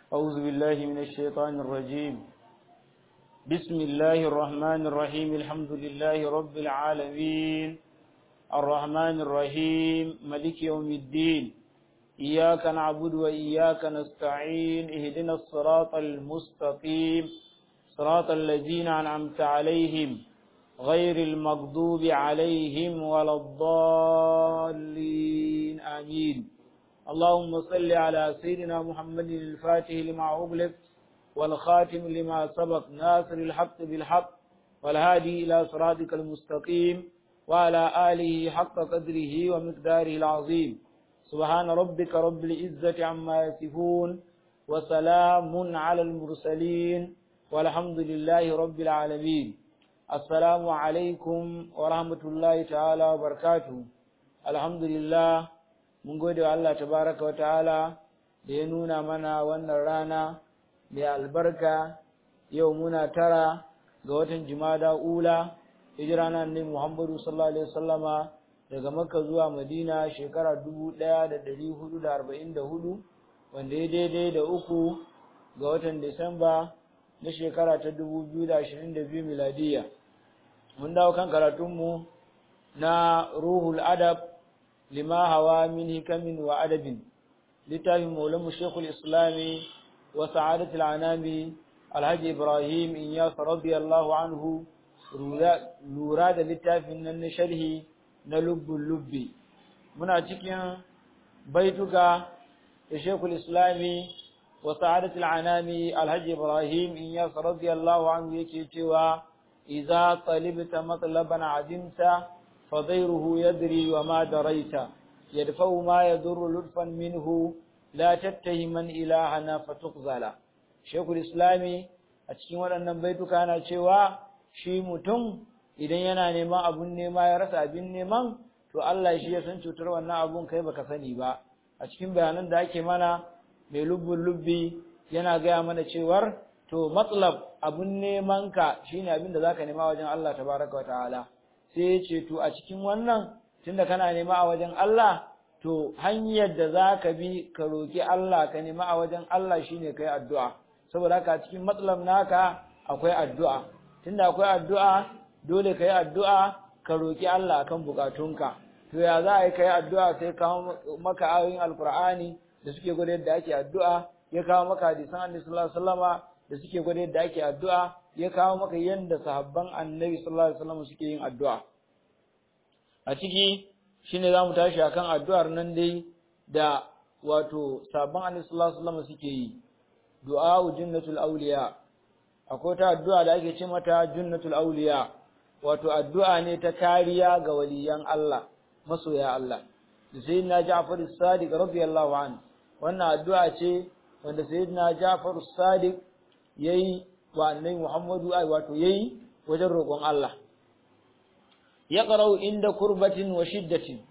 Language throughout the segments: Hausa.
أعوذ بالله من الشيطان الرجيم بسم الله الرحمن الرحيم الحمد لله رب العالمين الرحمن الرحيم ملك يوم الدين إياك نعبد وإياك نستعين اهدنا الصراط المستقيم صراط الذين أنعمت عليهم غير المغضوب عليهم ولا الضالين آمين اللهم صل على سيدنا محمد الفاتح لما أغلق والخاتم لما سبق ناصر الحق بالحق والهادي إلى صراطك المستقيم وعلى آله حق قدره ومقداره العظيم سبحان ربك رب العزة عما يصفون وسلام على المرسلين والحمد لله رب العالمين السلام عليكم ورحمة الله تعالى وبركاته الحمد لله mun gode wa Allah tabaraka wa ta'ala da ya nuna mana wannan rana mai albarka yau muna tara ga watan jimada ula hijira na annabi Muhammadu sallallahu alaihi wasallama daga Makka zuwa Madina shekara 1444 wanda ya daidai da uku ga watan Disamba na shekara ta 2022 miladiya mun dawo kan karatunmu na Ruhul Adab lima hawa min hikamin wa adabin littafin maulamu shekul islami wa sa'adatul anami alhaji ibrahim inyas radiyallahu anhu lura da littafin nan na sharhi na lubbun lubbi muna cikin baituka da shekul islami wa sa'adatul anami alhaji ibrahim inyas radiyallahu anhu yake cewa idza talibta matlaban adimta فضيره يدري وما دريت يدفع ما يضر لطفا منه لا تتهما إلهنا فتقزل شيخ الإسلام أتكين waɗannan baituka na cewa shi mutum idan yana neman abun nema ya rasa abin neman to Allah shi ya san cutar wannan abun kai baka sani ba a cikin bayanan da ake mana mai lubbun lubbi yana gaya mana cewar to matsalab abun neman ka shine abin da zaka nema wajen Allah tabaraka wa ta'ala sai ya ce to a cikin wannan tunda kana nema a wajen Allah to hanyar da za ka bi ka roki Allah ka nema a wajen Allah shine kai addu'a saboda haka cikin matsalar naka akwai addu'a tunda akwai addu'a dole kai addu'a ka roki Allah akan bukatunka to ya za a yi kai addu'a sai kawo maka ayoyin alkur'ani da suke gwada yadda ake addu'a ya kawo maka hadisan annabi sallallahu alaihi wasallama da suke gwada yadda ake addu'a ya kawo maka yadda sahabban annabi sallallahu alaihi wasallam suke yin addu'a a ciki shine zamu tashi akan addu'ar nan dai da wato sahabban annabi sallallahu alaihi wasallam suke yi du'a jannatul awliya akwai ta addu'a da ake ce mata jannatul awliya wato addu'a ne ta kariya ga waliyan Allah masoya Allah da sayyidina Ja'far as-Sadiq radiyallahu anhu wannan addu'a ce wanda sayyidina Ja'far as-Sadiq yayi wa annabi Muhammadu ai wato yayi wajen roƙon Allah ya qara'u inda kurbatin wa shiddatin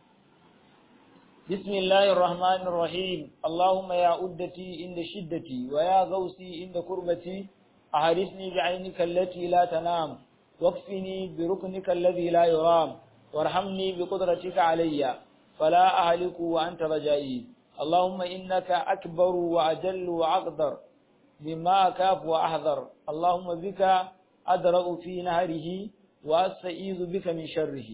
bismillahir rahmanir rahim allahumma ya uddati inda shiddati wa ya gausi inda kurbati ahrisni bi'aynika allati la tanam واكفني بركنك الذي لا يرام وارحمني بقدرتك علي فلا أهلك وأنت رجائي اللهم إنك أكبر وأجل وأقدر مما أكاف وأحذر اللهم بك أدرأ في نهره وأستعيذ بك من شره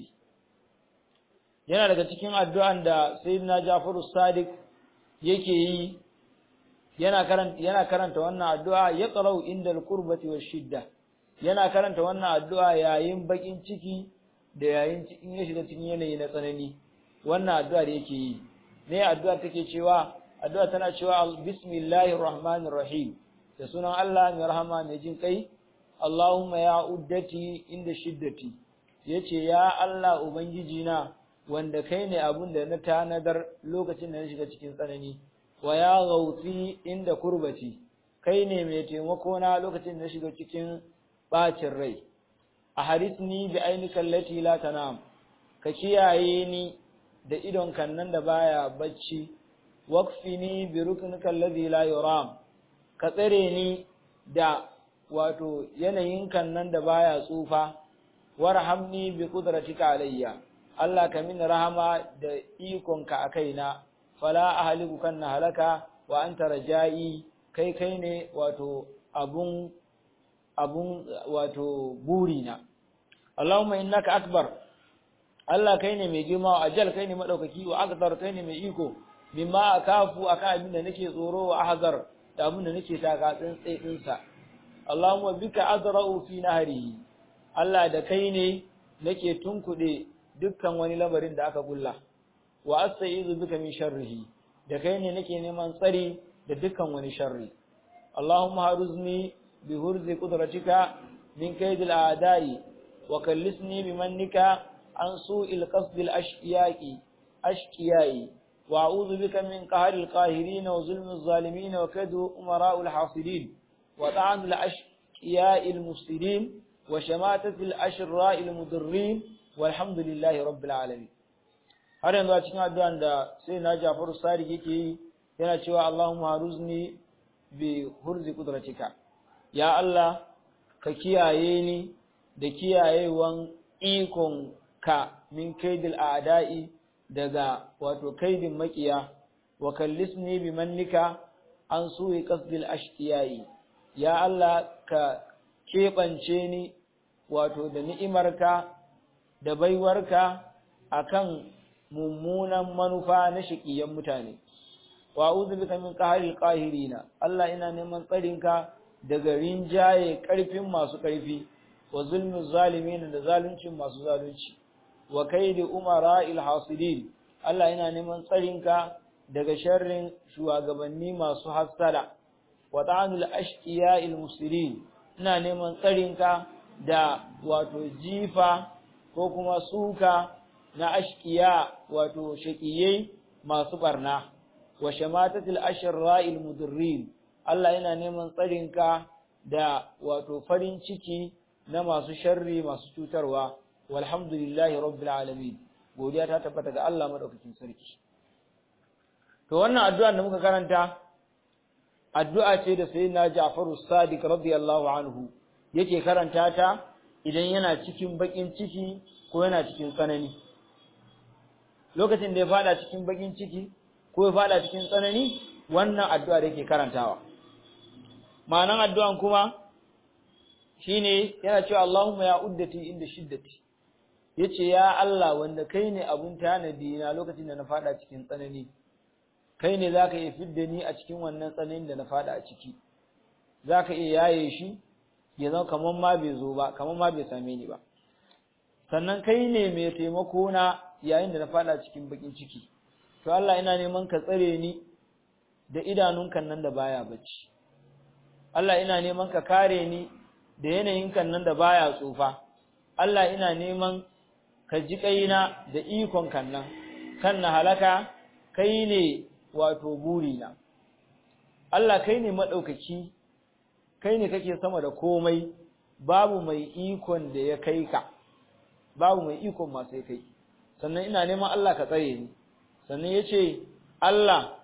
yana daga cikin addu'an da sayyidina Jafaru Sadiq yake yi yana karanta yana karanta wannan addu'a ya qara'u inda al-qurbati wash-shidda yana karanta wannan addu'a yayin bakin ciki da yayin cikin ya shiga cikin yanayi na tsanani wannan addu'a da yake yi ne addu'a take cewa addu'a tana cewa bismillahir rahmanir rahim da sunan Allah mai rahama mai jin kai Allahumma ya uddati inda shiddati yace ya Allah ubangiji na wanda kai ne abun da na tanadar lokacin da na shiga cikin tsanani wa ya gauti inda kurbati kai ne mai taimako na lokacin da na shiga cikin bacin rai a harisni bi ainika allati la tanam ka kiyaye ni da idon kannan da baya bacci waqfini bi ruknika alladhi la yuram ka tsare ni da wato yanayin kan nan da baya tsufa warhamni bi qudratika alayya Allah ka min rahama da ikonka a kaina fala ahliku kan halaka wa anta rajai kai kai ne wato abun abun wato burina Allahumma innaka akbar Allah kai ne mai girma wa ajal kai ne madaukaki wa akbar kai ne mai iko mimma akafu akan abin da nake tsoro wa ahzar da abin da nake taka tsantsaye din sa Allahumma bika adra'u fi nahri Allah da kai ne nake tunkude dukkan wani lamarin da aka gulla wa astaizu bika min sharrihi da kai ne nake neman tsari da dukkan wani sharri Allahumma haruzni bi hurzi qudratika min kaydil a'da'i wa kallisni bi mannika an su'il qasdil ashqiyaqi ashqiyai wa a'udhu bika min qahril qahirin wa zulmil zalimin wa kaydu umara'il hasidin wa ta'anil ashqiya'il mufsidin wa shamatatil ashra'il mudirrin walhamdulillahi rabbil alamin har yanzu a cikin addu'an da sai na Jafaru Sadiq yake yi yana cewa Allahumma haruzni bi hurzi qudratika ya Allah ka kiyaye ni da kiyayewan ikon ka min kaidil a'da'i daga wato kaidin makiya wa kallisni bi mannika an suyi qasdil ashqiyai ya Allah ka keɓance ni wato da ni'imarka da baiwarka akan mummunan manufa na shiƙiyan mutane wa a'udhu bika min qahril qahirina Allah ina neman tsarinka daga rinjaye ƙarfin masu ƙarfi wa zulmi zalimin da zaluncin masu zalunci wa kaidi umara'il hasidin Allah ina neman tsarinka daga sharrin shugabanni masu hassada wa ta'anul ashqiya'il muslimin ina neman tsarinka da wato jifa ko kuma suka na ashkiya wato shaqiyai masu barna wa shamatatil ashra'il mudirrin Allah yana neman tsarinka da wato farin ciki na masu sharri masu cutarwa walhamdulillahi rabbil alamin godiya ta tabbata ga Allah madaukakin sarki to wannan addu'a da muka karanta addu'a ce da sayyidina Ja'faru Sadiq radiyallahu anhu yake karanta ta idan yana cikin bakin ciki ko yana cikin tsanani lokacin da ya fada cikin bakin ciki ko ya fada cikin tsanani wannan addu'a da yake karantawa ma'anan addu'an kuma shine yana cewa Allahumma ya uddati inda shiddati yace ya Allah wanda kai ne abun tanadi na lokacin da na fada cikin tsanani kai ne zaka iya fidda ni a cikin wannan tsananin da na fada a ciki zaka iya yaye shi ya zama kaman ma bai zo ba kaman ma bai same ni ba sannan kai ne mai taimako na yayin da na fada cikin bakin ciki to Allah ina neman ka tsare ni da idanunka nan da baya bacci Allah ina neman ka kare ni da yanayin kan nan da baya tsufa Allah ina neman ka ji kaina da ikon kan nan kan na halaka kai ne wato burina Allah kai ne madaukaki kai ne kake sama da komai babu mai ikon da ya kai ka babu mai ikon ma sai kai sannan ina neman Allah ka tsare ni sannan yace Allah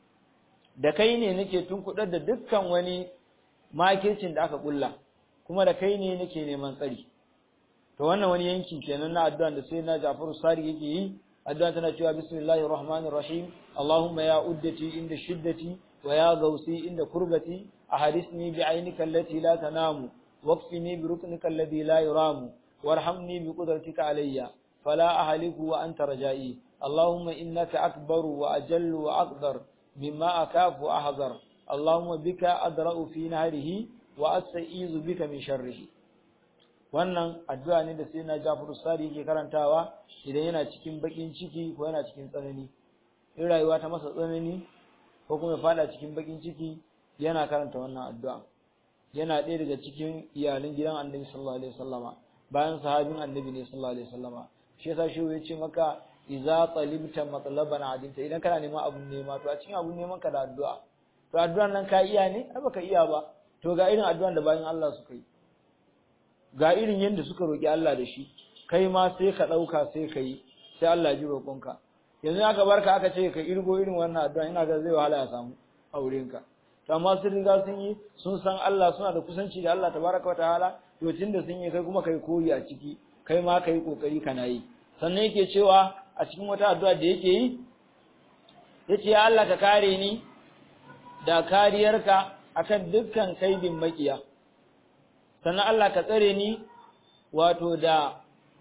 da kai ne nake tunkudar da dukkan wani makircin da aka kulla kuma da kai ne nake neman tsari to wannan wani yanki kenan na addu'a da sai na Jafaru Sari yake yi addu'a tana cewa bismillahir rahmanir rahim Allahumma ya uddati inda shiddati wa ya gausi inda kurbati ahadisni bi aynika allati la tanamu waqfini bi ruknika alladhi la yuramu warhamni bi qudratika alayya fala ahliku wa anta rajai اللهم إنك أكبر وأجل وأقدر مما أكاف وأحذر اللهم بك أدرأ في نهره وأستعيذ بك من شره wannan addu'a ne da sai na Jafaru Sari yake karantawa idan yana cikin bakin ciki ko yana cikin tsanani in rayuwa ta masa tsanani ko kuma ya fada cikin bakin ciki yana karanta wannan addu'a yana ɗaya daga cikin iyalan gidan Annabi sallallahu alaihi wasallama bayan sahabin Annabi ne sallallahu alaihi wasallama shi yasa shi ya ce maka idza talibta matlaban adinta idan kana neman abun nema to a cikin abun neman ka da addu'a to addu'an nan ka iya ne ai baka iya ba to ga irin addu'an da bayan Allah suka yi ga irin yanda suka roki Allah da shi kai ma sai ka dauka sai ka yi sai Allah ji roƙonka yanzu aka barka aka ce ka irgo irin wannan addu'a ina ga zai wahala ya samu aurenka to amma sun riga sun yi sun san Allah suna da kusanci da Allah tabaraka wataala to tunda sun yi kai kuma kai koyi a ciki kai ma kai kokari kana yi sannan yake cewa a cikin wata addu'a da yake yi yace ya Allah ka kare ni da kariyarka akan dukkan kaidin makiya sannan Allah ka tsare ni wato da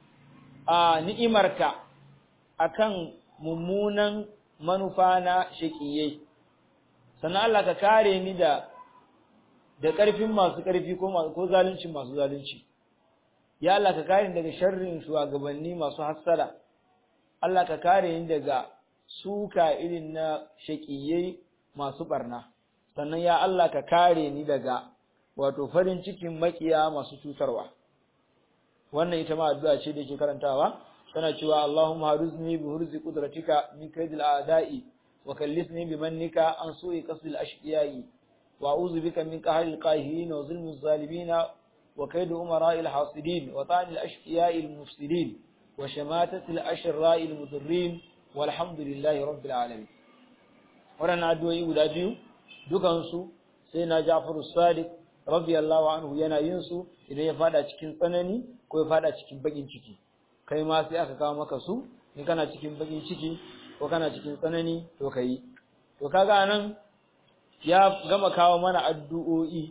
a ni'imarka akan mummunan manufa na shaqiyai sannan Allah ka kare ni da da ƙarfin masu ƙarfi ko ko zalunci masu zalunci ya Allah ka kare ni daga sharrin shugabanni masu hassada Allah ka kare ni daga suka irin na shaqiyai masu barna sannan ya Allah ka kare ni daga wato farin cikin makiya masu cutarwa wannan ita ma addu'a ce da yake karantawa tana cewa Allahumma haruzni bi hurzi qudratika min kaydil a'da'i wa kallisni bi mannika an su'i qasdil ashqiya'i wa a'udhu bika min qahril qahirin wa zulmil zalimin wa kayd umara'il hasidin wa ta'anil ashqiya'i mufsidin wa shamatatil ashra'il mudurrin walhamdulillahi rabbil alamin wannan addu'o'i guda biyu dukansu sai na Ja'far as-Sadiq radiyallahu anhu yana yin su idan ya fada cikin tsanani ko ya fada cikin bakin ciki kai ma sai aka kawo maka su in kana cikin bakin ciki ko kana cikin tsanani to kai to kaga nan ya gama kawo mana addu'o'i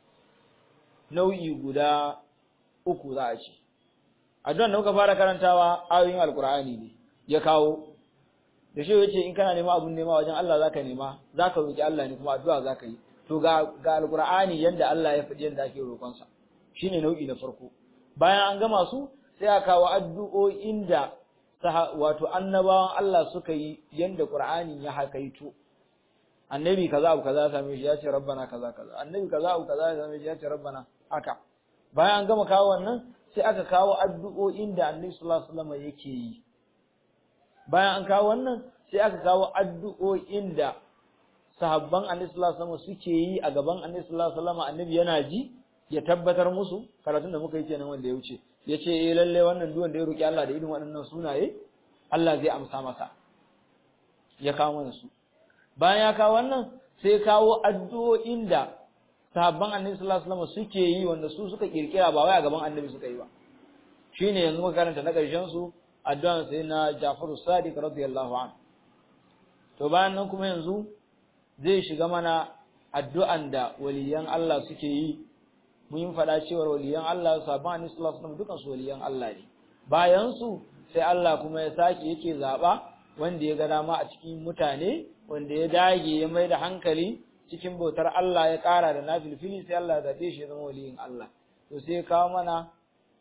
nau'i guda uku za a ce addu'an da muka fara karantawa ayoyin alkur'ani ne ya kawo da shi yace in kana nema abun nema wajen Allah zaka nema zaka roki Allah ne kuma addu'a zaka yi to ga ga alqur'ani yanda Allah ya faɗi yanda ake roƙon sa shine nau'i na farko bayan an gama su sai aka kawo addu'o'in da wato annabawan Allah suka yi yanda qur'ani ya hakaito annabi kaza abu kaza ya same shi ya ce rabbana kaza kaza annabi kaza abu kaza ya same shi ya ce rabbana haka bayan an gama kawo wannan sai aka kawo addu'o'in da annabi sallallahu alaihi wasallam yake yi bayan an kawo wannan sai aka kawo addu'o'in da sahabban annabi sallallahu alaihi wasallam suke yi a gaban annabi sallallahu alaihi wasallam annabi yana ji ya tabbatar musu karatun da muka yi kenan wanda ya wuce yace eh lalle wannan duwan da ya roki Allah da irin waɗannan sunaye Allah zai amsa masa ya kawo mana su bayan ya kawo wannan sai kawo addu'o'in da sahabban annabi sallallahu alaihi wasallam suke yi wanda su suka kirkira ba wai a gaban annabi suka yi ba shine yanzu muka karanta na ƙarshen su addu'an sai na Jafaru Sadiq radiyallahu anhu to bayan nan kuma yanzu zai shiga mana addu'an da waliyan Allah suke yi mun yi faɗa cewa waliyan Allah sabon annabi sallallahu alaihi wasallam dukan su waliyan Allah ne bayan su sai Allah kuma ya sake yake zaba wanda ya ga dama a cikin mutane wanda ya dage ya mai da hankali cikin bautar Allah ya ƙara da nafilfili sai Allah ya zabe shi ya zama waliyin Allah to sai ya kawo mana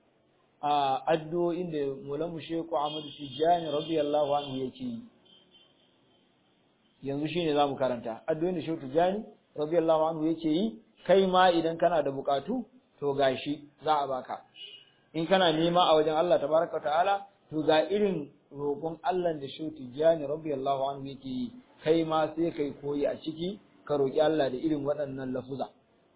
a addu'o'in da Maulamu Shehu Ahmadu Tijjani radiyallahu anhu yake yi yanzu shine zamu karanta addu'o'in da Shehu Tijjani radiyallahu anhu yake yi kai ma idan kana da bukatu to gashi za a baka in kana nema a wajen Allah tabaraka ta'ala to ga irin roƙon Allah da Shehu Tijjani radiyallahu anhu yake yi kai ma sai kai koyi a ciki ka roƙi Allah da irin waɗannan lafuza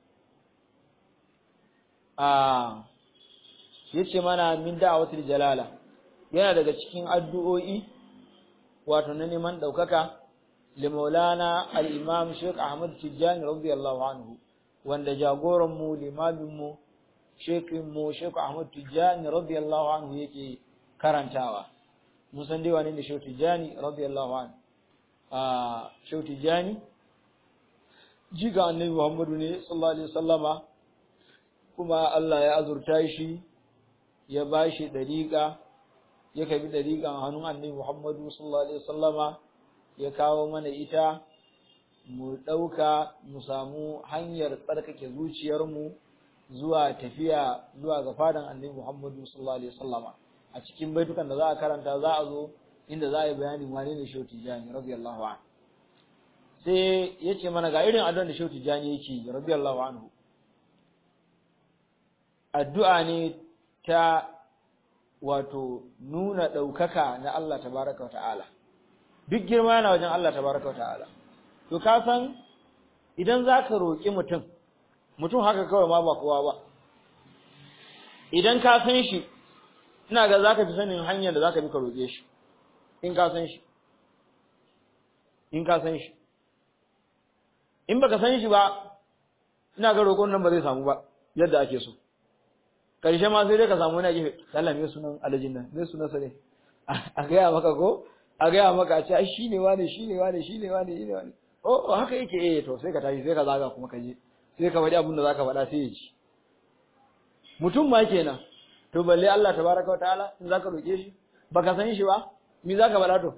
a yace mana min da'awatul jalala yana daga cikin addu'o'i wato na neman daukaka li maulana al-imam Sheikh Ahmad Tijani radiyallahu anhu wanda jagoran mu limamin mu shekin mu Sheikh Ahmad Tijani radiyallahu anhu yake karantawa mun san dai wani ne Sheikh Tijani radiyallahu anhu a Sheikh Tijani jiga annabi Muhammadu ne sallallahu alaihi wasallama kuma Allah ya azurta shi ya ba shi ɗariƙa ya kabi ɗariƙan hannun annabi Muhammadu sallallahu alaihi wasallama ya kawo mana ita mu ɗauka mu samu hanyar tsarkake zuciyarmu zuwa tafiya zuwa ga fadan annabi Muhammadu sallallahu alaihi wasallama a cikin baitukan da za a karanta za a zo inda za a yi bayanin wane ne Shehu Tijani radiyallahu anhu sai ya ce mana ga irin addu'ar da Shehu Tijani yake radiyallahu anhu addu'a ne ta wato nuna ɗaukaka na Allah tabaraka ta'ala duk girma yana wajen Allah tabaraka ta'ala to ka san idan za ka roƙi mutum mutum haka kawai ma ba kowa ba idan ka san shi ina ga za ka fi sanin hanyar da za ka bi ka roƙe shi in ka san shi in ka san shi in baka san shi ba ina ga roƙon nan ba zai samu ba yadda ake so karshe ma sai dai ka samu wani gefe Allah me sunan alajin nan me sunan sa ne a gaya maka ko a gaya maka a ce ai shine wane shine wane shine wane shine wane oh haka yake eh to sai ka tashi sai ka zaga kuma ka je sai ka faɗi abin da zaka faɗa sai ya ji mutum ma kenan to balle Allah tabaraka wataala in zaka roke shi baka san shi ba me zaka faɗa to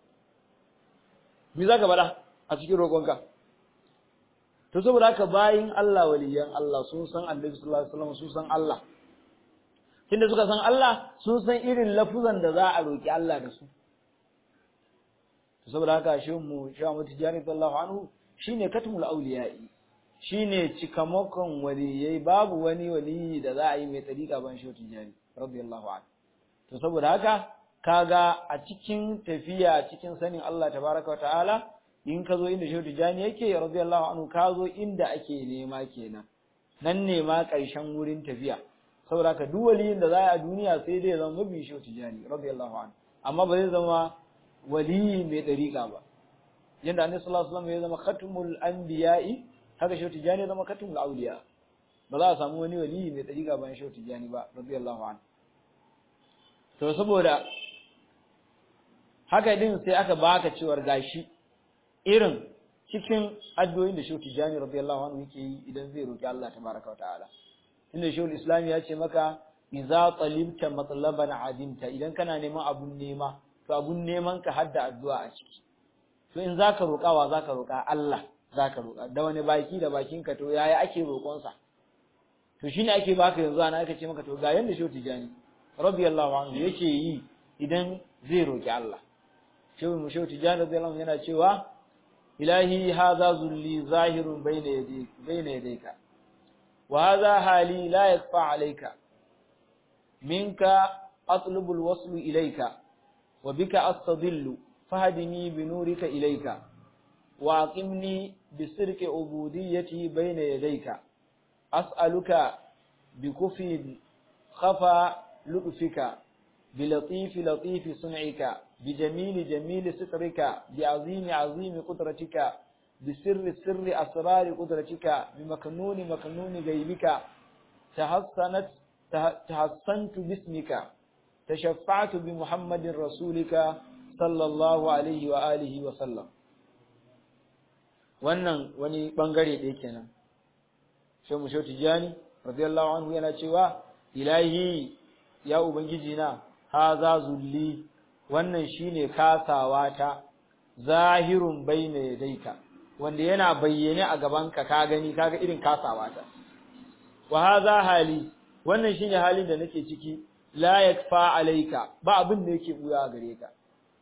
me zaka faɗa a cikin roƙonka to saboda haka bayin Allah waliyan Allah sun san Annabi sallallahu alaihi wasallam sun san Allah tunda suka san Allah sun san irin lafuzan da za a roki Allah da su to saboda haka shi mu sha mu tijari sallallahu anhu shine katmul awliya'i shine cikamakon waliyai babu wani waliyi da za a yi mai tsarika ban shi tijari radiyallahu anhu to saboda haka kaga a cikin tafiya cikin sanin Allah tabaraka wa ta'ala in ka zo inda shehu tijani yake radiyallahu anhu ka zo inda ake nema kenan nan ne ma ƙarshen wurin tafiya saboda ka duk waliyin da za a duniya sai dai zama mabi shehu tijani radiyallahu anhu amma ba zai zama waliyi mai dariƙa ba yanda annabi sallallahu alaihi wasallam ya zama khatmul anbiya'i haka shehu tijani ya zama khatmul awliya ba za a samu wani waliyi mai dariƙa bayan shehu tijani ba radiyallahu anhu to saboda haka din sai aka baka cewar gashi irin cikin addu'o'in da Shehu Tijani radiyallahu anhu yake yi idan zai roki Allah tabaraka wa ta'ala inda Shehu Islam ya ce maka idza talibta matlaban adimta idan kana neman abun nema to abun neman ka hadda addu'a a ciki to in zaka roka wa zaka roka Allah zaka roka da wani baki da bakin ka to yaya ake roƙon sa to shine ake baka yanzu ana aka ce maka to ga yanda Shehu Tijani radiyallahu anhu yake yi idan zai roki Allah Shehu mu Shehu Tijani radiyallahu anhu yana cewa إلهي هذا ذلي ظاهر بين يديك بين يديك وهذا حالي لا يخفى عليك منك أطلب الوصل إليك وبك أستضل فهدني بنورك إليك وأقمني بسرك عبوديتي بين يديك أسألك بكفي خفى لطفك بلطيف لطيف صنعك بجميل جميل سترك بعظيم عظيم قدرتك بسر سر أسرار قدرتك بمكنون مكنون غيبك تحسنت تحسنت باسمك تشفعت بمحمد رسولك صلى الله عليه وآله وسلم wannan wani bangare ɗaya kenan sai mu shauti jani radiyallahu anhu yana cewa ilahi ya ubangiji na haza zulli wannan shine kasawa ta zahirun baina yadaika wanda yana bayyane a gabanka ka gani kaga irin kasawa ta wa hadha hali wannan shine halin da nake ciki la yakfa alayka ba abin da yake buya gare ka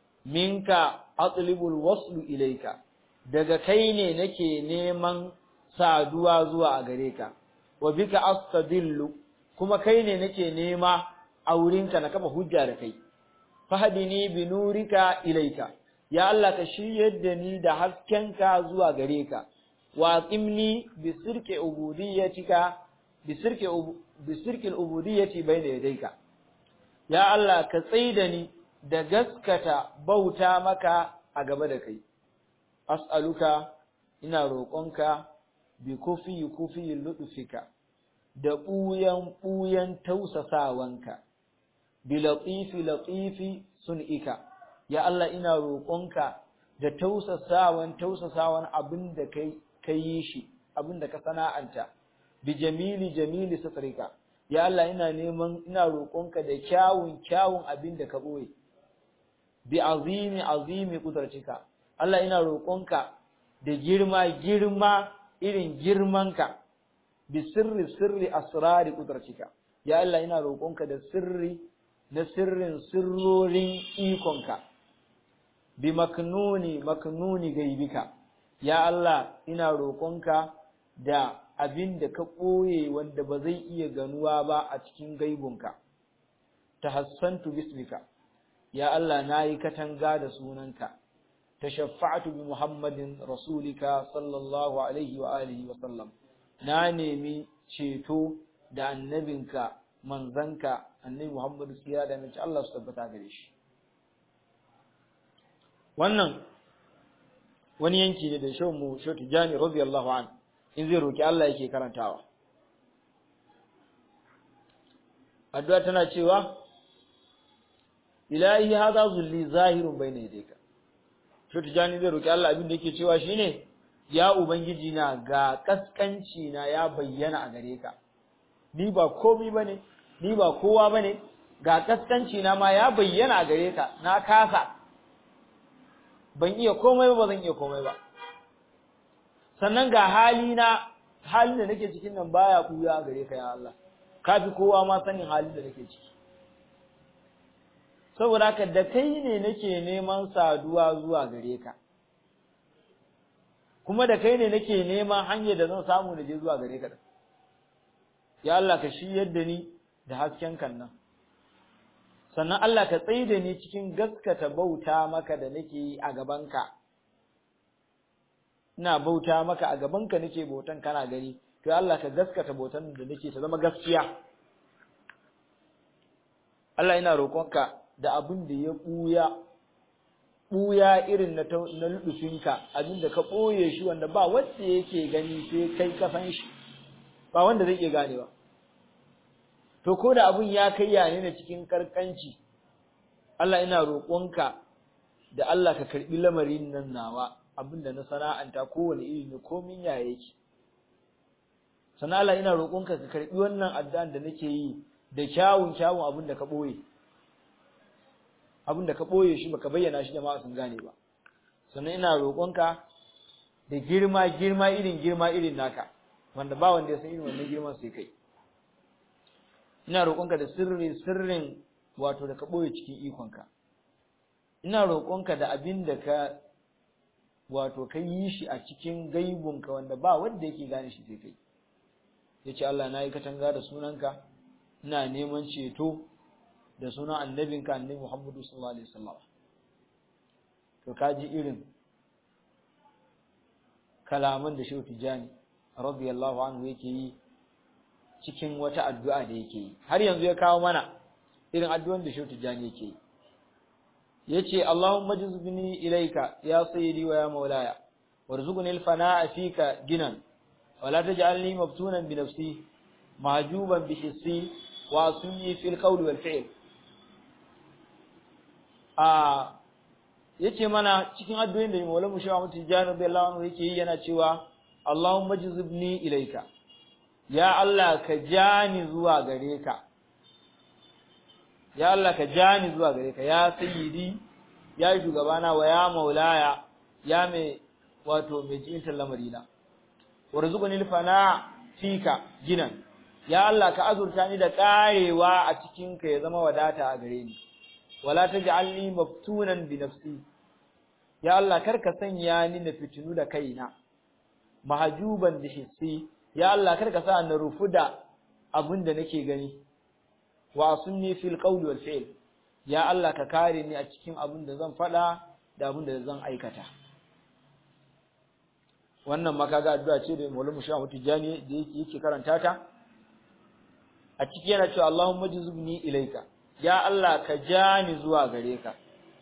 minka atlibul waslu ilayka daga kai ne nake neman saduwa zuwa a gare ka wa bika astadillu kuma kai ne nake nema a wurinka na kafa hujja da kai fahdini bi nurika ilaika ya Allah ka shiryar da ni da haskenka zuwa gare ka wa aqimni bi sirki ubudiyyatika bi sirki bi sirki ubudiyyati bayna yadayka ya Allah ka tsaida ni da gaskata bauta maka a gaba da kai as'aluka ina roƙonka bi kufi kufi lutfika da ɓuyan ɓuyan tausasawanka bi latifi latifi sun'ika ya Allah ina roƙonka da tausasawan tausasawan abin da kai kai shi abin da ka sana'anta bi jamili jamili satrika ya Allah ina neman ina roƙonka da kyawun kyawun abin da ka boye bi azimi azimi kudratika Allah ina roƙonka da girma girma irin girmanka bi sirri sirri asrari kudratika ya Allah ina roƙonka da sirri na sirrin sirrorin ikonka bi maknuni maknuni gaibika ya Allah ina roƙonka da abin da ka ɓoye wanda ba zai iya ganuwa ba a cikin gaibunka tahassantu bismika ya Allah nayi katanga da sunanka tashaffa'tu bi Muhammadin rasulika sallallahu alaihi wa alihi wa sallam na nemi ceto da annabinka manzanka annabi Muhammadu siya da mace Allah su tabbata gare shi wannan wani yanki ne da shau mu shau tijani radiyallahu an in zai roki Allah yake karantawa addu'a tana cewa ilahi hadha zulli zahirun bayna yadayka shau tijani zai roki Allah abin da yake cewa shine ya ubangiji na ga kaskanci na ya bayyana a gare ka ni ba komai bane ni ba kowa bane ga kaskanci na ma ya bayyana a gare ka na kasa ban iya komai ba zan iya komai ba sannan ga hali na halin da nake cikin nan baya buya a gare ka ya Allah kafi kowa ma sanin halin da nake ciki saboda haka da kai ne nake neman saduwa zuwa gare ka kuma da kai ne nake neman hanyar da zan samu na je zuwa gare ka ya Allah ka shiryar da ni da hasken kan nan sannan Allah ka tsaye da ni cikin gaskata bauta maka da nake yi a gabanka ina bauta maka a gabanka nake bautan kana gani to Allah ka gaskata bautan da nake ta zama gaskiya Allah ina roƙonka da abin da ya ɓuya ɓuya irin na na lubufinka abin da ka ɓoye shi wanda ba wanda yake gani sai kai ka san shi ba wanda zai iya gane ba to ko da abin ya kai ya ne cikin karkanci Allah ina roƙonka da Allah ka karbi lamarin nan nawa abin da na sana'anta kowane iri ne komin ya yake sannan Allah ina roƙonka ka karbi wannan addu'an da nake yi da kyawun kyawun abin da ka ɓoye abin da ka ɓoye shi baka bayyana shi jama'a sun gane ba sannan ina roƙonka da girma girma irin girma irin naka wanda ba wanda ya san irin wannan girman sai kai ina roƙonka da sirri sirrin wato da ka ɓoye cikin ikonka ina roƙonka da abin da ka wato ka yi shi a cikin gaibunka wanda ba wanda yake gane shi sai kai yace Allah na yi katanga da sunanka ina neman ceto da sunan annabinka annabi Muhammadu sallallahu alaihi wasallam to kaji irin kalaman da Shehu Tijani radiyallahu anhu yake yi cikin wata addu'a da yake yi har yanzu ya kawo mana irin addu'an da Shehu Tijani yake yi yace Allahumma jizbni ilayka ya sayyidi wa ya maulaya warzuqni al-fana'a fika ginan ولا تجعلني مفتونا بنفسي معجوبا بحسي وأصمني في القول والفعل a yace mana cikin addu'o'in da Maulana Shehu Ahmad Tijani radiyallahu anhu yake yi yana cewa Allahumma jizibni ilaika ya Allah ka jani zuwa gare ka ya Allah ka jani zuwa gare ka ya sayyidi ya shugabana wa ya maulaya ya mai wato mai jinta lamarina warzuqni alfana fika ginan ya Allah ka azurta ni da karewa a cikin ka ya zama wadata a gare ni wala taj'alni maftunan bi nafsi ya Allah kar ka sanya ni na fitinu da kaina mahjuban bi hissi ya Allah kar ka sa na rufu da abin da nake gani wa sunni fil qawli wal fi'l ya Allah ka kare ni a cikin abin da zan faɗa da abin da zan aikata wannan ma kaga addu'a ce da Maulana Shehu Tijani da yake yake karanta ta a ciki yana cewa Allahumma jizubni ilaika ya Allah ka jani zuwa gare ka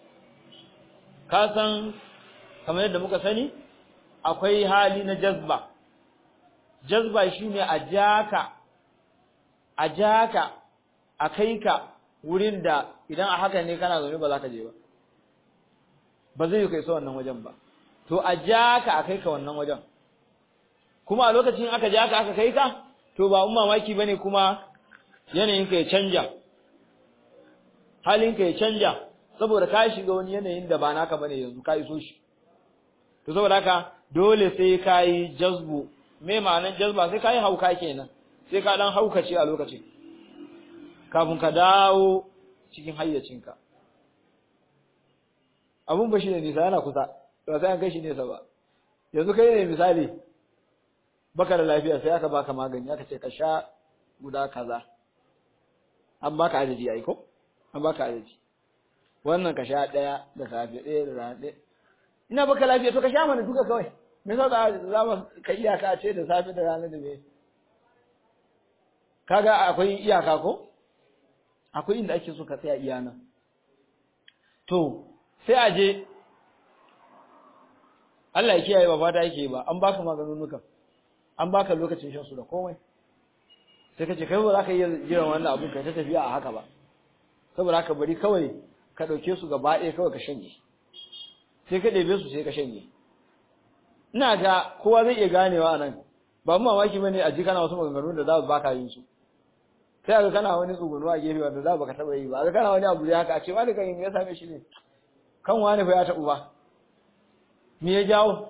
ka san kamar yadda muka sani akwai hali na jazba jazba shine a jaka a jaka a kai ka wurin da idan a haka ne kana zaune ba za ka je ba ba zai yi kai so wannan wajen ba to a ja ka a kai ka wannan wajen kuma a lokacin aka ja ka aka kai ka to ba un mamaki bane kuma yanayin ka ya canja halin ka ya canja saboda ka shiga wani yanayin da ba naka bane yanzu ka iso shi to saboda haka dole sai ka yi jazbu me ma'anar jazba sai ka yi hauka kenan sai ka dan haukace a lokacin kafin ka dawo cikin hayyacinka abun ba shi ne nisa yana kusa ba sai an kai shi nesa ba yanzu kai ne misali baka da lafiya sai aka baka magani aka ce ka sha guda kaza an baka adadi ai ko an baka adadi wannan ka sha daya da safe daya da rana daya ina baka lafiya to ka sha mana duka kawai me yasa za za mu ka iyaka ce da safe da rana da me kaga akwai iyaka ko akwai inda ake so ka tsaya iyana to sai a je Allah ya kiyaye ba fata yake ba an baka maganunukan an baka lokacin shan su da komai sai kace kai ba za ka iya jiran wannan abun kai ta tafiya a haka ba saboda haka bari kawai ka dauke su gaba ɗaya kawai ka shanye sai ka ɗebe su sai ka shanye ina ga kowa zai iya ganewa nan ba mu mamaki bane a ji kana wasu maganganu da za su baka yin su sai ga kana wani tsugunuwa a gefe wanda za baka taba yi ba ga kana wani abu da haka a ce wani kan ya same shi ne kan wani fa ya tabu ba me ya jawo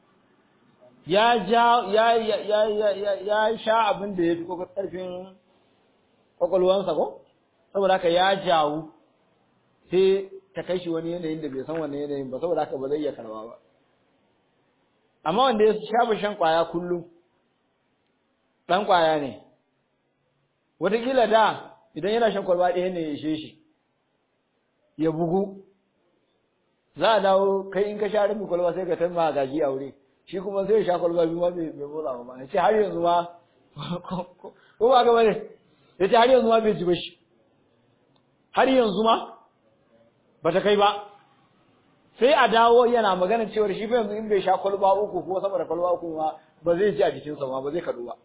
ya ja ya ya ya ya ya sha abin da ya fi karfin kwakwalwansa ko saboda haka ya jawo sai ta kai shi wani yanayin da bai san wannan yanayin ba saboda haka ba zai iya karba ba amma wanda ya shafa shan kwaya kullum dan kwaya ne wataƙila da idan yana shan kwalba ɗaya ne ya ishe shi ya bugu za a dawo kai in ka sha rabin kwalba sai ka tamma gaji a wuri shi kuma sai ya sha kwalba biyu ma bai motsa ba ya ce har yanzu ma ko ba ga bane ya ce har yanzu ma bai ji ba shi har yanzu ma ba ta kai ba sai a dawo yana magana cewar shi fa yanzu in bai sha kwalba uku ko sama da kwalba uku ma ba zai ji a jikinsa ma ba zai kaɗu ba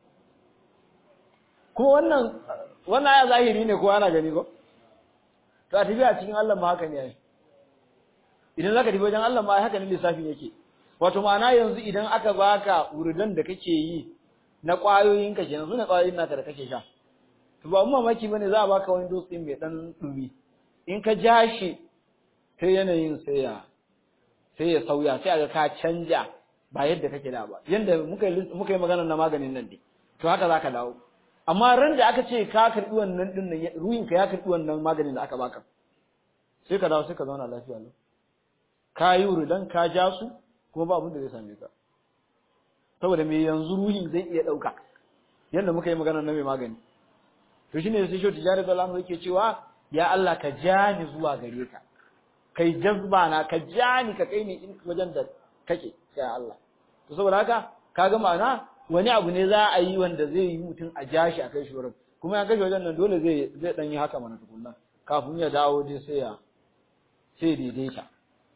kuma wannan wannan ya zahiri ne ko ana gani ko to a tafiya cikin Allah ma haka ne ai idan zaka tafi wajen Allah ma haka ne lissafin yake wato ma'ana yanzu idan aka baka wurdan da kake yi na kwayoyin ka kenan sune kwayoyin naka da kake sha to ba mu mamaki bane za a baka wani dutse mai dan dumi in ka ja shi sai yanayin sai ya sai ya sauya sai aga ka canja ba yadda kake da ba yanda muka muka yi magana na maganin nan dai to haka zaka dawo amma ran da aka ce ka karbi wannan din nan ruhin ka ya karbi wannan maganin da aka baka sai ka dawo sai ka zauna lafiya lau ka yi wuridan ka ja su kuma ba abin da zai same ka saboda me yanzu ruhin zai iya dauka yanda muka yi magana na mai magani to shine sai shi tijari da lamu yake cewa ya Allah ka ja ni zuwa gare ka kai jazba na ka ja ni ka kai ni wajen da kake ya Allah to saboda haka kaga ma'ana wani abu ne za a yi wanda zai yi mutum a ja shi a kai shi wurin kuma ya kashe wajen nan dole zai zai dan yi haka mana tukunna kafin ya dawo dai sai ya sai daidaita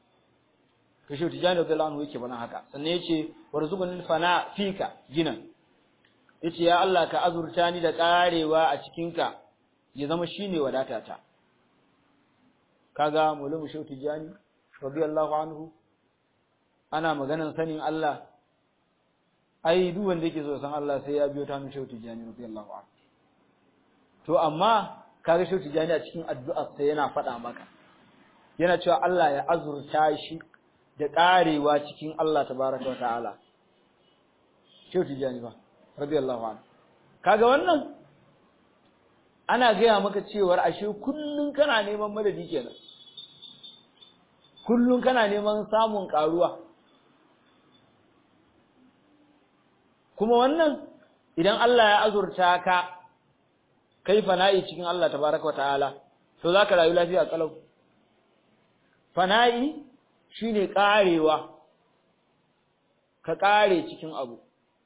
to shi tijani da lanu yake bana haka sannan yace warzuqul fana fika ginan yace ya Allah ka azurta ni da karewa a cikin ka ya zama shine wadatata kaga mulamu shi tijani radiyallahu anhu ana maganan sanin Allah ai duk wanda yake so san Allah sai ya biyo ta mu shauti jani radiyallahu anhu to amma kaga shauti jani a cikin addu'ar sa yana faɗa maka yana cewa Allah ya azurta shi da karewa cikin Allah tabaraka ta'ala shauti jani ba radiyallahu anhu kaga wannan ana gaya maka cewar ashe kullun kana neman madadi kenan kullun kana neman samun karuwa kuma wannan idan Allah ya azurta ka kai fana'i cikin Allah tabaraka ta'ala to zaka rayu lafiya kalau fana'i shine karewa ka kare cikin abu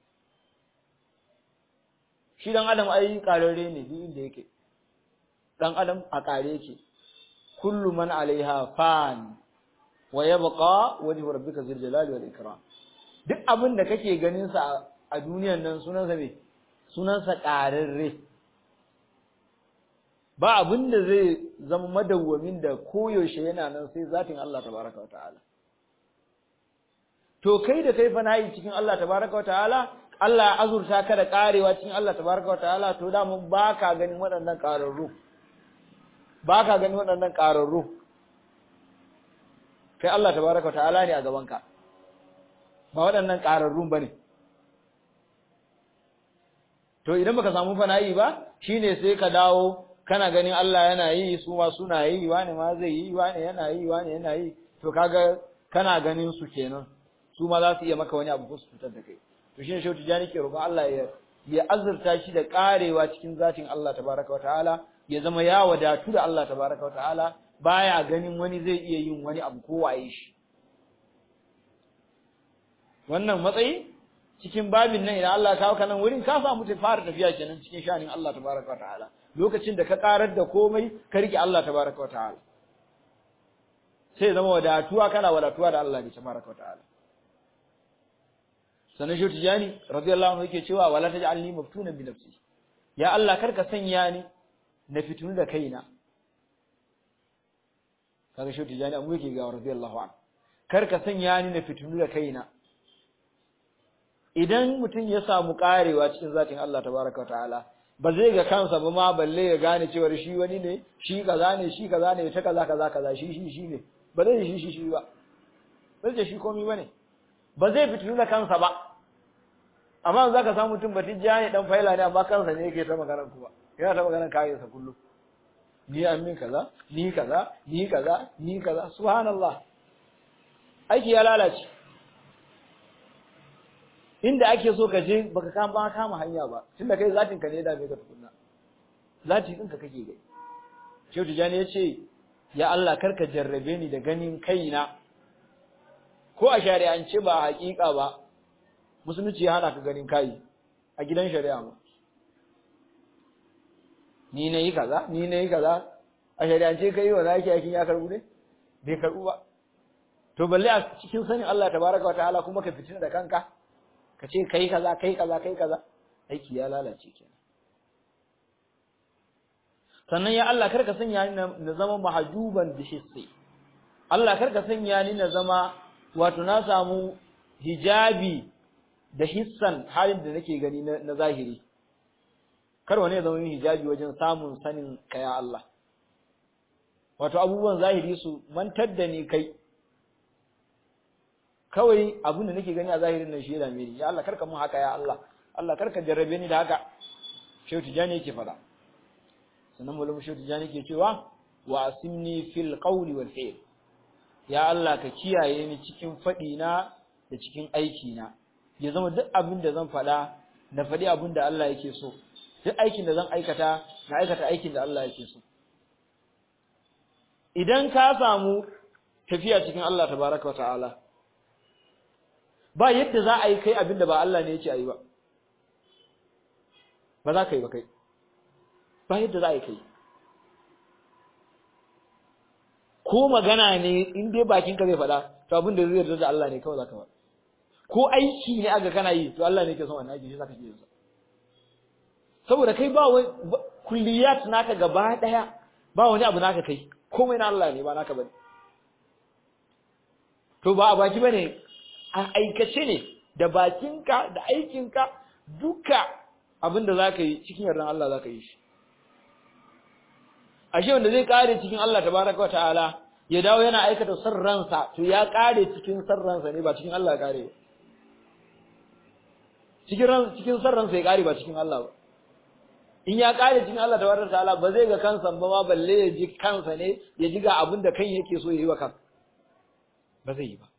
shi dan adam ai kararre ne duk inda yake dan adam a kare yake kullu man alaiha fan wa yabqa wajhu rabbika zil jalali wal ikram duk abin da kake ganin sa a duniyan nan sunansa me sunansa ƙararre ba abin da zai zama madawwamin da koyaushe yana nan sai zatin Allah tabaraka wa ta'ala to kai da kai fana'i cikin Allah tabaraka wa ta'ala Allah ya azurta ka da karewa cikin Allah tabaraka wa ta'ala to da mun baka ganin waɗannan ƙararru baka ganin waɗannan ƙararru kai Allah tabaraka wa ta'ala ne a gabanka ba waɗannan ƙararrun bane to idan baka samu fana'i ba shine sai ka dawo kana ganin Allah yana yi su ma suna yi wani ma zai yi wani yana yi wani yana yi to kaga kana ganin su kenan su ma za su iya maka wani abu ko su fitar da kai to shine shautu jani ke roƙon Allah ya ya azurta shi da karewa cikin zatin Allah tabaraka wataala ya zama ya wadatu da Allah tabaraka wataala baya ganin wani zai iya yin wani abu ko waye shi wannan matsayi cikin babin nan idan Allah ya kawo ka nan wurin ka samu ta fara tafiya kenan cikin shanin Allah tabaraka wataala lokacin da ka karar da komai ka rike Allah tabaraka wataala sai zama wadatuwa kana wadatuwa da Allah ne tabaraka wataala sanan shi tijani radiyallahu anhu yake cewa wala taj'alni maftunan bi nafsi ya Allah kar ka sanya ni na fitunu da kaina kaga shi tijani amma yake ga radiyallahu anhu kar ka sanya ni na fitunu da kaina idan mutum ya samu karewa cikin zatin Allah tabaraka ta'ala ba zai ga kansa ba ma balle ya gane cewa shi wani ne shi kaza ne shi kaza ne ta kaza kaza kaza shi shi shi ne ba zai shi shi shi ba ba zai shi komai bane ba zai fitinu da kansa ba amma za ka samu mutum batijja ne dan faila ne amma kansa ne yake ta maganar kuwa yana ta maganar kayansa kullum ni an min kaza ni kaza ni kaza ni kaza subhanallah aiki ya lalace inda ake so ka je baka kama ba kama hanya ba tunda kai zatin ka ne da me ka tukunna zati ɗinka kake gai Shehu Tijani ya ce ya Allah karka jarrabe ni da ganin kaina ko a shari'ance ba a haƙiƙa ba musulunci ya hana ka ganin kai a gidan shari'a ba ni na yi kaza ni na yi kaza a shari'ance kai wa zaki aikin ya karbu ne bai karbu ba to balle a cikin sanin Allah tabaraka wa ta'ala kuma ka fitina da kanka ka ce kai kaza kai kaza kai kaza aiki ya lalace kenan sannan ya Allah karka sanya ni na zama mahjuban bi hissi Allah karka sanya ni na zama wato na samu hijabi da hissan halin da nake gani na zahiri kar wani ya zama yin hijabi wajen samun sanin ka ya Allah wato abubuwan zahiri su mantar da ni kai kawai abin da nake gani a zahirin nan shi da miri ya Allah karka mun haka ya Allah Allah karka jarrabe ni da haka Shehu Tijani yake fada sannan mulum Shehu Tijani yake cewa wa asimni fil qawli wal fi'l ya Allah ka kiyaye ni cikin fadi na da cikin aiki na ya zama duk abin da zan fada na fadi abin da Allah yake so duk aikin da zan aikata na aikata aikin da Allah yake so idan ka samu tafiya cikin Allah tabaraka wa ta'ala ba yadda za a yi kai abin da ba Allah ne yake a yi ba ba za ka yi ba kai ba yadda za a yi kai ko magana ne in dai bakin ka zai faɗa to abin da zai yarda da Allah ne kawai za ka faɗa ko aiki ne aga kana yi to Allah ne yake son wannan aiki shi zaka yi sa saboda kai ba wai kulliyat naka gaba daya ba wani abu naka kai komai na Allah ne ba naka bane to ba a baki bane a aikace ne da bakinka da aikinka duka abin da zaka yi cikin yardan Allah zaka yi shi ashe wanda zai kare cikin Allah tabaraka ta'ala ya dawo yana aikata sarransa to ya kare cikin sarransa ne ba cikin Allah ya kare cikin ran cikin sarransa ya kare ba cikin Allah ba in ya kare cikin Allah tabaraka ta'ala ba zai ga kansa ba ma balle ya ji kansa ne ya ji ga abin da kan yake so ya yi wa kan ba zai yi ba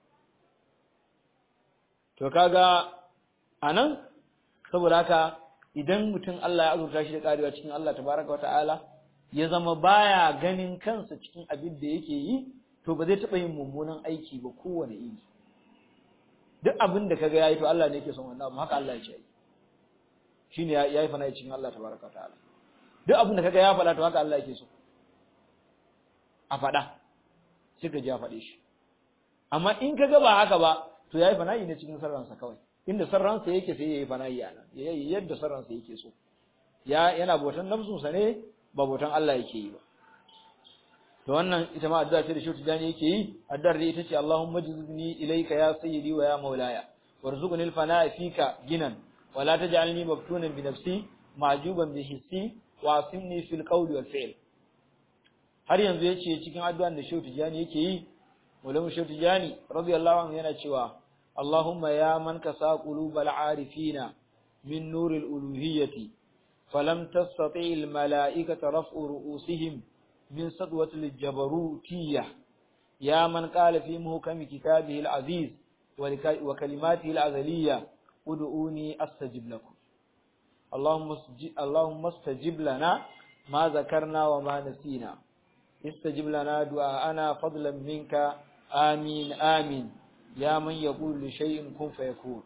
to kaga anan saboda haka idan mutum Allah ya azurta shi da karewa cikin Allah tabaraka wa ta'ala ya zama baya ganin kansa cikin abin da yake yi to ba zai taɓa yin mummunan aiki ba kowane iri duk abin da kaga yayi to Allah ne yake son wannan amma haka Allah ya ce shine yayi fana cikin Allah tabaraka wa ta'ala duk abin da kaga ya faɗa to haka Allah yake so a faɗa sai ka ji ya faɗe shi amma in kaga ba haka ba to yayi fana'i ne cikin sarransa kawai inda sarransa yake sai yayi fana'i a nan yayi yadda sarransa yake so ya yana botan nafsunsa ne ba botan Allah yake yi ba to wannan ita ma addu'a ce da Shehu Tijani yake yi addu'ar da ita ce Allahumma jizni ilayka ya sayyidi wa ya maulaya warzuqni al-fana'a fika ginan wa la taj'alni maftunan bi nafsi ma'juban bi hissi wa asimni fil qawli wal fi'l har yanzu yace cikin addu'an da Shehu Tijani yake yi Maulana Shehu Tijani radiyallahu anhu yana cewa Allahumma ya man kasa qulubal arifina min nuril uluhiyyati falam tastati' al mala'ikata raf'u ru'usihim min sadwati al jabarutiyyah ya man qala fi muhkam kitabihi al aziz wa kalimatihi al azaliyyah ud'uni astajib lakum اللهم اللهم استجب لنا ما ذكرنا وما نسينا استجب لنا دعاءنا فضلا منك آمين آمين يا من يقول لشيء كن فيكون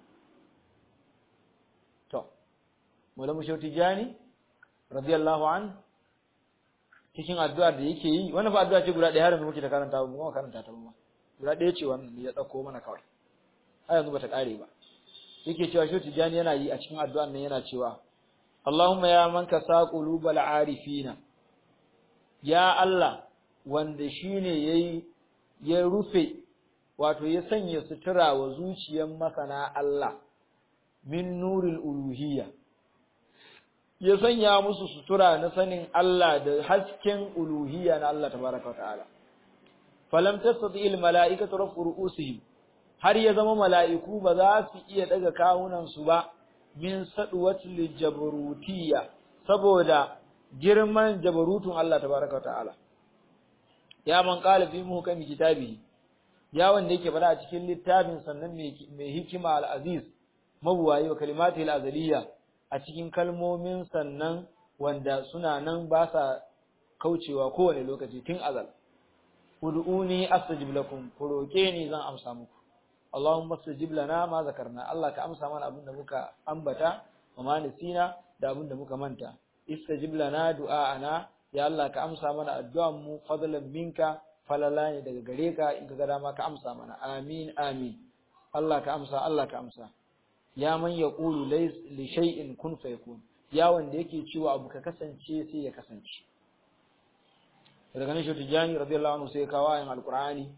to Maulana Shehu Tijani radiyallahu an cikin addu'ar da yake yi wannan fa addu'a ce guda ɗaya har yanzu muke ta karanta mu kuma karanta ta ba guda ɗaya ce wannan ya dauko mana kawai har yanzu bata kare ba yake cewa Shehu Tijani yana yi a cikin addu'ar nan yana cewa Allahumma ya man kasa qulubal arifina ya Allah wanda shine yayi ya rufe wato ya sanya sutura wa zuciyar masana Allah min nuril uluhiyya ya sanya musu sutura na sanin Allah da hasken uluhiyya na Allah tabaraka ta'ala falam tastati al mala'ikatu rafu ru'usihim har ya zama mala'iku ba za su iya daga kawunan su ba min sadwatil jabrutiyya saboda girman jabarutun Allah tabaraka ta'ala ya man qala fi muhkami kitabihi ya wanda yake fada a cikin littafin sannan mai hikima al-aziz mabuwayi wa kalimati al-azaliyya a cikin kalmomin sannan wanda suna nan ba sa kaucewa kowane lokaci tun azal ud'uni astajib lakum ku roke ni zan amsa muku Allahumma astajib lana ma zakarna Allah ka amsa mana abin da muka ambata wa ma nisina da abin da muka manta istajib lana du'a'ana ya Allah ka amsa mana addu'an mu fadlan minka falala ne daga gare ka in ka ga dama ka amsa mana amin amin Allah ka amsa Allah ka amsa ya man yaqulu lays li shay'in kun fayakun ya wanda yake cewa abu ka kasance sai ya kasance daga nan shi Jani radiyallahu anhu sai kawo ayin alqur'ani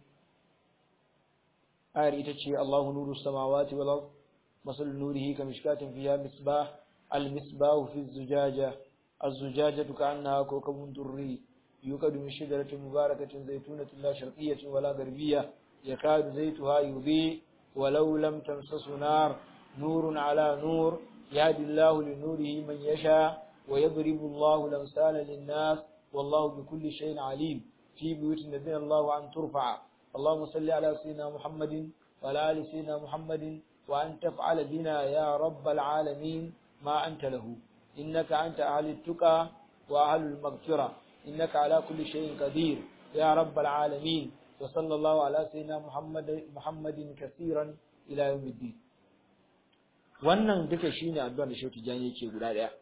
ayar ita ce Allahu nuru samawati wal ard masal nurihi kamishkatin fiha misbah al misbah fi zujaja الزجاجة كأنها كوكب دري يوقد من شجرة مباركة زيتونة لا شرقية ولا غربية يكاد زيتها يضيء ولو لم تمسس نار نور على نور يهدي الله لنوره من يشاء ويضرب الله الأمثال للناس والله بكل شيء عليم في بيوت الذين الله أن ترفع اللهم صل على سيدنا محمد وعلى آل سيدنا محمد وأن تفعل بنا يا رب العالمين ما أنت له إنك أنت أهل التقى وأهل المغفرة إنك على كل شيء قدير يا رب العالمين وصلى الله على سيدنا محمد محمد كثيرا إلى يوم الدين wannan duka shine addu'a da Shehu Tijani yake guda daya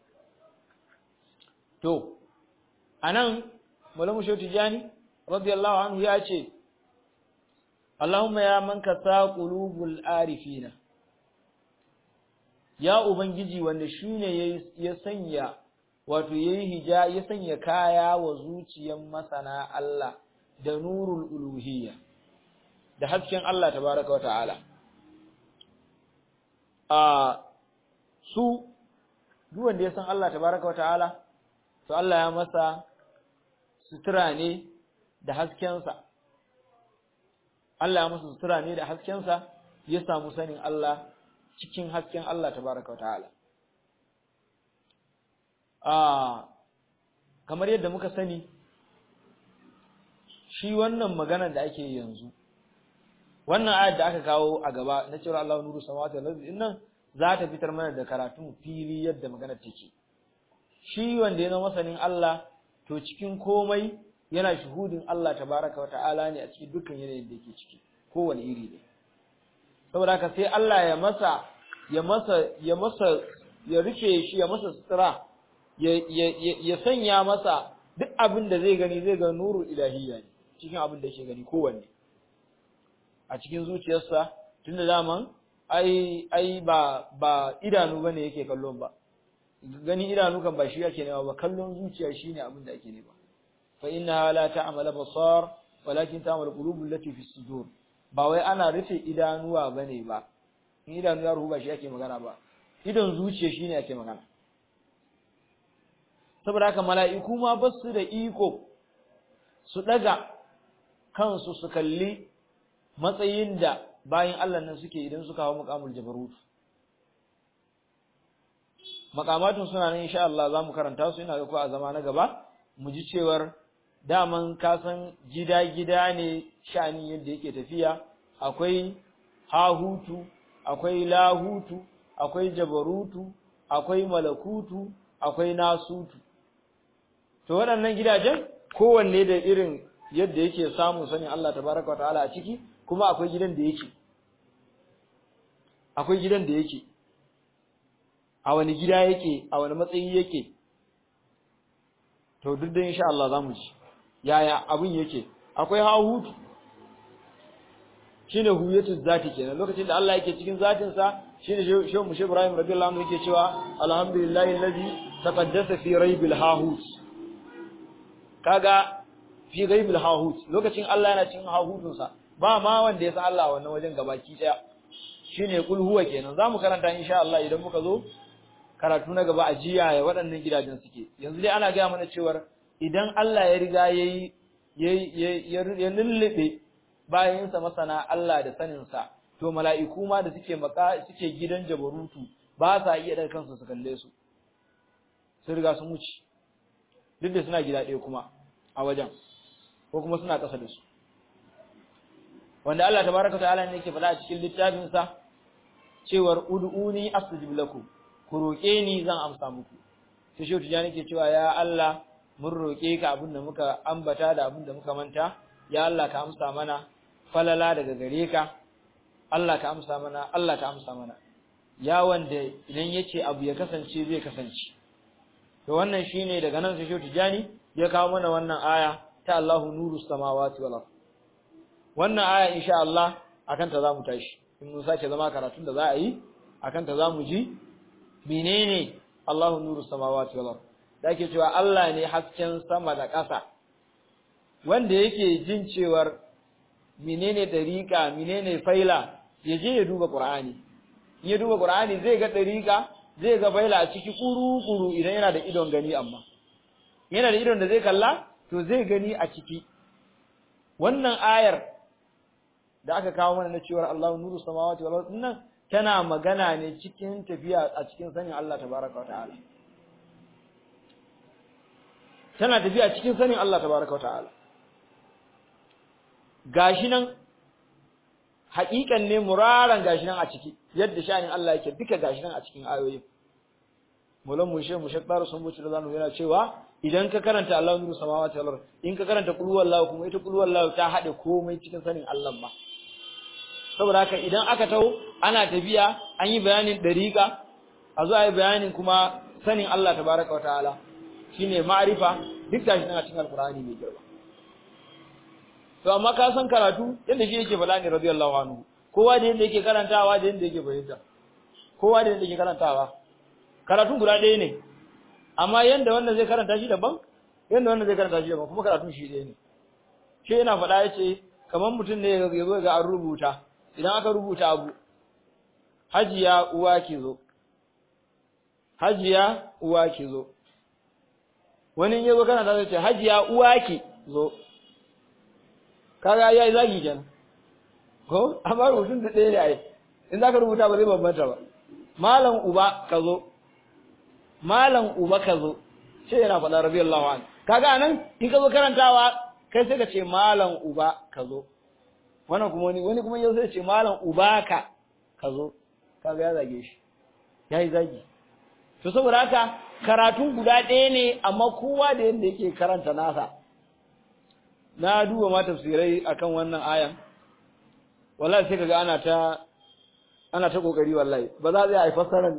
to anan Maulana Shehu Tijani radiyallahu anhu ya ce Allahumma ya man kasa qulubul arifina ya ubangiji wanda shine ya sanya wato yayi hija ya sanya kaya wa zuciyan masana Allah da nurul uluhiyya da hasken Allah tabaraka wa ta'ala a su duk wanda ya san Allah tabaraka wa ta'ala to Allah ya masa sutura ne da haskensa Allah ya masa sutura ne da haskensa ya samu sanin Allah cikin hasken Allah tabaraka ta'ala a kamar yadda muka sani shi wannan magana da ake yanzu wannan ayat da aka kawo a gaba na cewa Allahu nuru samawati wal ardi nan za ta fitar mana da karatun fili yadda magana take shi wanda ya zama masanin Allah to cikin komai yana shuhudin Allah tabaraka ta'ala ne a cikin dukkan yanayin da yake ciki kowane iri ne saboda haka sai Allah ya masa ya masa ya masa ya rufe shi ya masa sutura ya ya ya sanya masa duk abin da zai gani zai ga nuru ilahiyya ne cikin abin da yake gani kowanne a cikin zuciyarsa tunda zaman ai ai ba ba idanu bane yake kallon ba gani idanu kan ba shi yake nema ba kallon zuciya shine abin da ake nema fa innaha la ta'mal basar walakin ta'mal qulubul lati fi sudur ba wai ana rufe idanuwa bane ba in idanu ya ruhu ba shi ake magana ba idon zuciya shine ake magana saboda haka mala'iku ma ba su da iko su daga kansu su kalli matsayin da bayan Allah nan suke idan suka hawo muqamul jabarut makamatun suna nan insha Allah za mu karanta su ina ga ko a zama na gaba mu ji cewar daman kasan gida-gida ne sha'anin yadda yake tafiya akwai hahutu akwai lahutu akwai jabarutu akwai malakutu akwai nasutu to waɗannan gidajen kowanne da irin yadda yake samun sanin Allah tabaraka ta'ala a ciki kuma akwai gidan da yake akwai gidan da yake a wani gida yake a wani matsayi yake to duk da insha Allah zamu ji yaya abin yake akwai hahutu shine huyatu zati kenan lokacin da Allah yake cikin zatin sa shine shehu mushe Ibrahim radiyallahu anhu yake cewa alhamdulillahi allazi taqaddasa fi raibil hahut kaga fi raibil hahut lokacin Allah yana cikin hahutun sa ba ma wanda ya san Allah wannan wajen gabaki daya shine kul huwa kenan zamu karanta insha Allah idan muka zo karatu na gaba a jiya ya waɗannan gidajen suke yanzu dai ana gaya mana cewar idan Allah ya riga yayi ya lullube bayansa masana Allah da saninsa to mala'iku ma da suke maka suke gidan jabarutu ba sa iya daga kansu su kalle su sun riga sun wuce duk da suna gida ɗaya kuma a wajen ko kuma suna ƙasa da su wanda Allah tabaraka ta'ala ne yake faɗa a cikin littafin sa cewar ud'uni astajib lakum ku roƙe ni zan amsa muku sai shi tijani ke cewa ya Allah mun roƙe ka abin da muka ambata da abin da muka manta ya Allah ka amsa mana falala daga gare ka Allah ka amsa mana Allah ka amsa mana ya wanda idan yace abu ya kasance zai kasance to wannan shine daga nan sai shi tijani ya kawo mana wannan aya ta Allahu nuru samawati wal ard wannan aya insha Allah akan ta zamu tashi in mun sake zama karatun da za a yi akan ta zamu ji menene Allahu nuru samawati wal ard da ake cewa Allah ne hasken sama da ƙasa wanda yake jin cewar menene dariƙa menene faila ya je ya duba Qur'ani in ya duba Qur'ani zai ga dariƙa zai ga faila a ciki kuru-kuru idan yana da idon gani amma yana da idon da zai kalla to zai gani a ciki wannan ayar da aka kawo mana na cewar Allahu nuru samawati wal ardh nan tana magana ne cikin tafiya a cikin sanin Allah tabaraka wa ta'ala tana tafiya cikin sanin Allah tabaraka wa ta'ala gashi nan haƙiƙan ne muraran gashi nan a ciki yadda sha'anin Allah yake duka gashi nan a cikin ayoyin mulan mushe mushe tsara sun buci da zanu yana cewa idan ka karanta Allah nuru samawati wal ard in ka karanta qul huwallahu kuma ita qul huwallahu ta hade komai cikin sanin Allah ma saboda haka idan aka taho ana tafiya an yi bayanin dariqa a zo a yi bayanin kuma sanin Allah tabaraka wa ta'ala shine ma'rifa duk gashi nan a cikin alqur'ani mai girma to amma ka san karatu yadda shi yake faɗa ne radiyallahu anhu kowa da yadda yake karantawa da yadda yake fahimta kowa da yadda yake karantawa karatun guda ɗaya ne amma yanda wannan zai karanta shi daban yanda wannan zai karanta shi daban kuma karatun shi ɗaya ne shi yana faɗa ya ce kamar mutum ne ya zo ga an rubuta idan aka rubuta abu hajiya uwa ke zo hajiya uwa ke zo wani ya zo karanta zai ce hajiya uwa ke zo kaga yayi zagi kenan ko amma rubutun da ɗaya ne ai in zaka rubuta ba zai bambanta ba malam uba ka zo malam uba ka zo sai yana faɗa radiyallahu anhu kaga anan in ka zo karantawa kai sai ka ce malam uba ka zo wannan kuma wani wani kuma yau sai ce malam uba ka ka zo kaga ya zage shi yayi zagi to saboda haka karatu guda ɗaya ne amma kowa da yadda yake karanta nasa na duba ma tafsirai akan wannan ayan wallahi sai kaga ana ta ana ta kokari wallahi ba za a yi fassara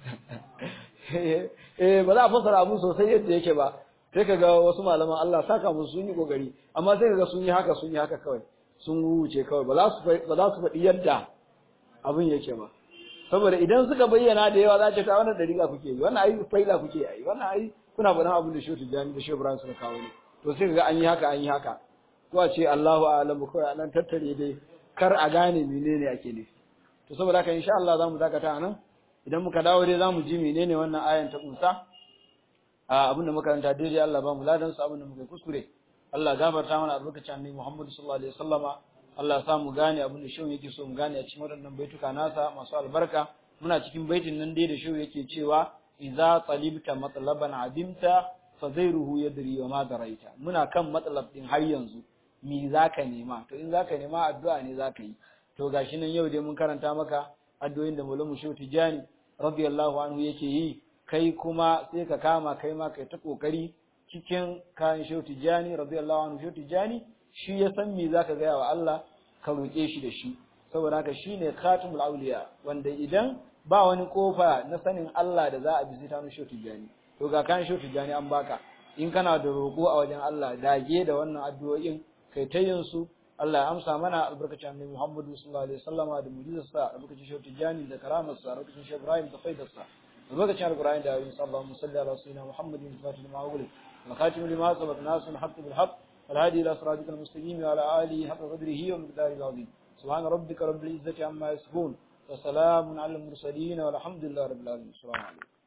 eh ba za a fassara abu sosai yadda yake ba sai kaga wasu malaman Allah saka musu sun yi kokari amma sai kaga sun yi haka sun yi haka kawai sun wuce kawai ba za su ba za su faɗi yadda abin yake ba saboda idan suka bayyana da yawa za ta ta wannan dariƙa kuke yi wannan ai faila kuke yi wannan ai kuna faɗan abin da Shehu Tijjani da Shehu Ibrahim suka kawo ne to sai kaga an yi haka an yi haka ko a ce Allahu a'lamu kawai anan tattare dai kar a gane menene ake nufi to saboda haka insha Allah zamu dakata anan idan muka dawo dai zamu ji menene wannan ayan ta kunsa a abin da muka karanta daidai Allah ba mu ladan su abin da muka kuskure Allah gafarta mana albarkacin annabi Muhammad sallallahu alaihi wasallama Allah ya sa mu gane abin da shehu yake so mu gane a cikin waɗannan baituka nasa masu albarka muna cikin baitin nan dai da shehu yake cewa idza talibta matlaban adimta fa zairuhu yadri wa ma daraita muna kan matlab din har yanzu me zaka nema to in zaka nema addu'a ne zaka yi to gashi nan yau dai mun karanta maka addu'o'in da Maulana Shehu Tijani radiyallahu anhu yake yi kai kuma sai ka kama kai ma kai ta kokari cikin kayan Shehu Tijani radiyallahu anhu Shehu Tijani shi ya san me zaka ga wa Allah ka roke shi da shi saboda haka shine khatimul awliya wanda idan ba wani kofa na sanin Allah da za a bi sai ta Shehu Tijani to ga kan Shehu Tijani an baka in kana da roko a wajen Allah dage da wannan addu'o'in kai ta yin su Allah ya amsa mana albarkacin Annabi Muhammad sallallahu alaihi wasallama da mu'jizarsa albarkacin Shehu Tijani da karamarsa albarkacin Shehu Ibrahim da faidarsa albarkacin Al-Qur'ani da ayoyin sallallahu alaihi wa sallam Muhammadin fatih ma ugul wa khatim lima sabaq nas al-haqq bil haqq wal hadi ila siratikal mustaqim wa ala alihi haqqa qadrihi wa miqdarihi al-azim subhana rabbika rabbil izzati amma yasifun wa salamun alal mursalin walhamdulillahi rabbil alamin assalamu alaikum